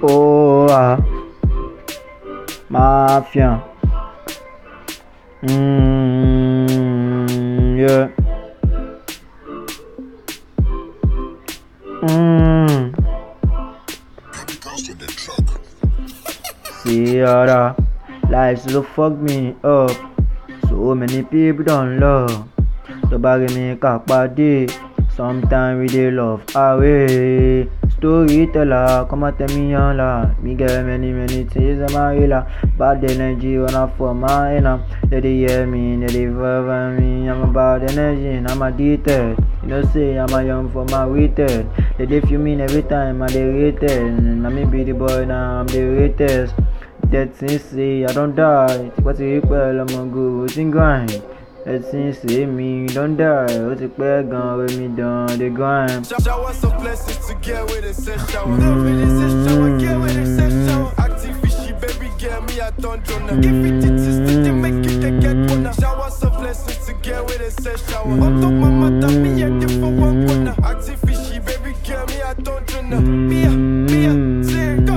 Oh, ah. Mafia. Mm, yeah. Mm. Sierra, life so fuck me up. So many people don't love. tó bá rí mi ká pàdé sometimes we dey love away storyteller kọ́mọ tẹ̀mí yan la me get many many things in my head la bad energy wanna for my inner they dey hear me they dey vibe me i'm a bad energy and i'm addicted you know say i'm a young for my rated they dey feel me every time i dey rated na me be the boy now i'm the greatest thirteen say i don die tipẹ́ ti rí pẹ́ lọ́mọ go wetin grind ẹtí ṣe mí don die ó ti pẹ́ gan omi dán dey grind. Shower some blessings to get with it, say shower. Love it, say shower, get with it, say shower. Active fishy, baby girl, me I don't join Give it to sister, they make you they get one. Shower some blessings to get with it, say shower. On top my mother, me I did for one corner. Active fishy, baby girl, me I don't join Mia, Mia, say go.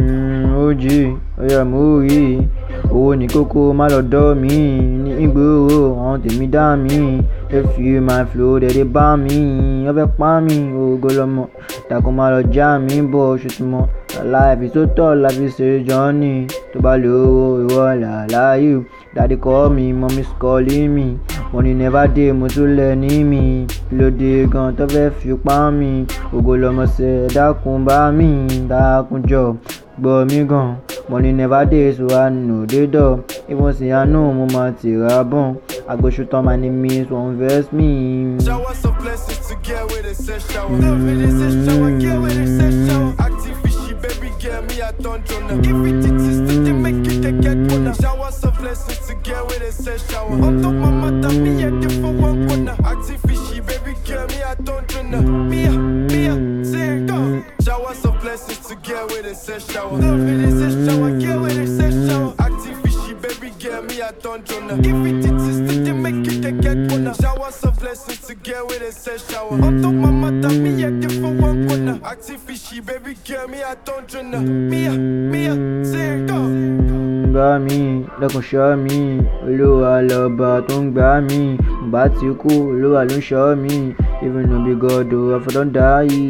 ojì ọyọ múrí owó ní kókó má lọ dọ́ mi ní ìgboro àwọn tèmi dá mi efi my flow dẹ̀dẹ̀ bá mi wọ́n fẹ́ pa mi ògo lọ́mọ dàkún má lọ já mi bọ̀ ṣùtùmọ̀ láìfi tó tọ̀ láfi ṣe jọ́ni tó bá lè owó ìwọ làláyé dàdí kọ́ mi mọ́mí sọ́ọ́lì mi money never dey mo tún lẹ̀ ní mi lóde gan tó fẹ́ fi pa mi ògo lọ́mọ ṣe dákun bá mi dákun jọ gbọ́ mi gan money never dey so i no dey dull even say i know mo ma ti ra bọ̀n i go shoot on my enemies wan vex me. Shower some blessings to get with it, say shower. Love it, say shower, get with it, say shower. Active fishy, baby girl, me I don't join Give it to sister, they make you they get one. Shower some blessings to get with it, say shower. On top my mother, me I did for one corner. Active fishy, baby girl, me I don't join Mia, Mia, say go. Shower some blessings to get with it, say shower. Love it, say shower, get with it, say shower. Active fishy, baby girl, me I don't join Give it to sister, they make you they get one. Shower some blessings to get with it, say shower. On top my mother, me I did for one corner. Active fishy, baby girl, me I don't join Mia, Mia, say go. gbá mi lẹ́kùn ṣọ́ mi olúwa lọ́ba tó ń gbá mi mo bá ti kú olúwa ló ń ṣọ́ mi even no be god o àfọ̀dán dá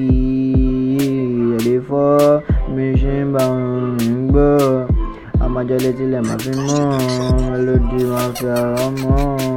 yìí ẹ̀lẹ́ fọ́ mi ṣe ń bá wọn ń gbọ́ àmọ́jọ́lé tilẹ̀ máa fi mọ́ lòdì máa fi àrọ́ mọ́.